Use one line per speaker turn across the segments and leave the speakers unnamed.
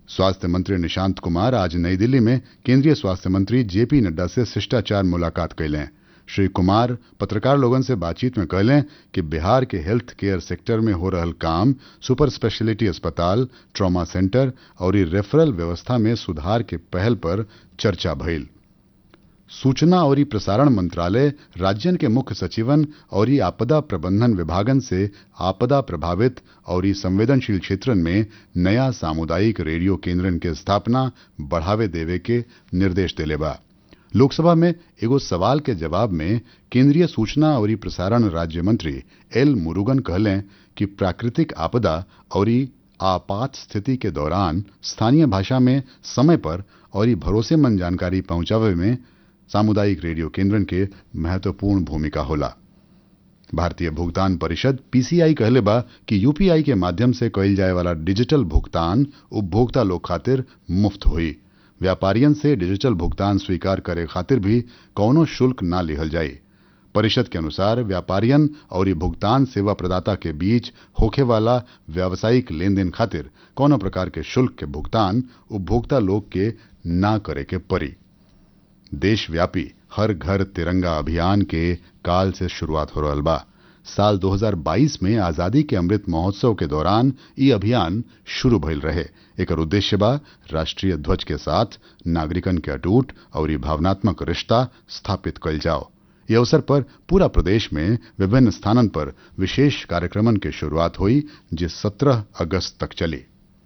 स्वास्थ्य मंत्री निशांत कुमार आज नई दिल्ली में केंद्रीय स्वास्थ्य मंत्री जेपी नड्डा से शिष्टाचार मुलाकात कैलें श्री कुमार पत्रकार लोगन से बातचीत में कहलें कि बिहार के हेल्थ केयर सेक्टर में हो रहल काम सुपर स्पेशलिटी अस्पताल ट्रॉमा सेंटर और रेफरल व्यवस्था में सुधार के पहल पर चर्चा भइल सूचना और प्रसारण मंत्रालय राज्यन के मुख्य सचिवन और आपदा प्रबंधन विभागन से आपदा प्रभावित और संवेदनशील क्षेत्रन में नया सामुदायिक रेडियो केंद्रन के स्थापना बढ़ावे देवे के निर्देश देले बा लोकसभा में एगो सवाल के जवाब में केंद्रीय सूचना और प्रसारण राज्य मंत्री एल मुरुगन कहलें कि प्राकृतिक आपदा और आपात स्थिति के दौरान स्थानीय भाषा में समय पर और भरोसेमंद जानकारी पहुंचावे में सामुदायिक रेडियो केंद्रन के महत्वपूर्ण भूमिका होला भारतीय भुगतान परिषद पीसीआई कहले बा कि यूपीआई के माध्यम से कइल जाए वाला डिजिटल भुगतान उपभोक्ता लोग खातिर मुफ्त हुई व्यापारियन से डिजिटल भुगतान स्वीकार करे खातिर भी कौनो शुल्क ना लिहल जाये परिषद के अनुसार व्यापारियन और भुगतान सेवा प्रदाता के बीच होखे वाला व्यावसायिक लेन देन खातिर कौनो प्रकार के शुल्क के भुगतान उपभोक्ता लोग के ना करे के पड़ी देशव्यापी हर घर तिरंगा अभियान के काल से शुरुआत हो रहा बा साल 2022 में आजादी के अमृत महोत्सव के दौरान ये अभियान शुरू भइल रहे एकर उद्देश्य बा राष्ट्रीय ध्वज के साथ नागरिकन के अटूट और ये भावनात्मक रिश्ता स्थापित कल जाओ ये अवसर पर पूरा प्रदेश में विभिन्न स्थानन पर विशेष कार्यक्रमन की शुरुआत हुई जो 17 अगस्त तक चली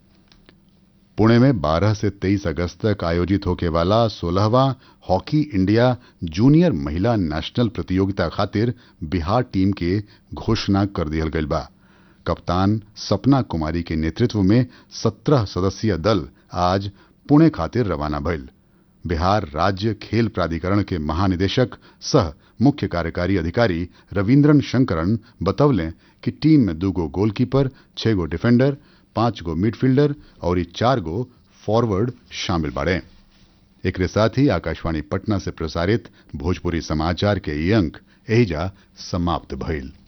पुणे में 12 से 23 अगस्त तक आयोजित होके वाला सोलहवा हॉकी इंडिया जूनियर महिला नेशनल प्रतियोगिता खातिर बिहार टीम के घोषणा कर दिया गई बा कप्तान सपना कुमारी के नेतृत्व में 17 सदस्यीय दल आज पुणे खातिर रवाना भइल बिहार राज्य खेल प्राधिकरण के महानिदेशक सह मुख्य कार्यकारी अधिकारी रविन्द्रन शंकरन बतौलें कि टीम में दू गो गोलकीपर छह गो डिफेंडर पांच गो मिडफील्डर और चार गो फॉरवर्ड शामिल बाड़े एक साथ ही आकाशवाणी पटना से प्रसारित भोजपुरी समाचार के ये अंक एहिजा समाप्त भइल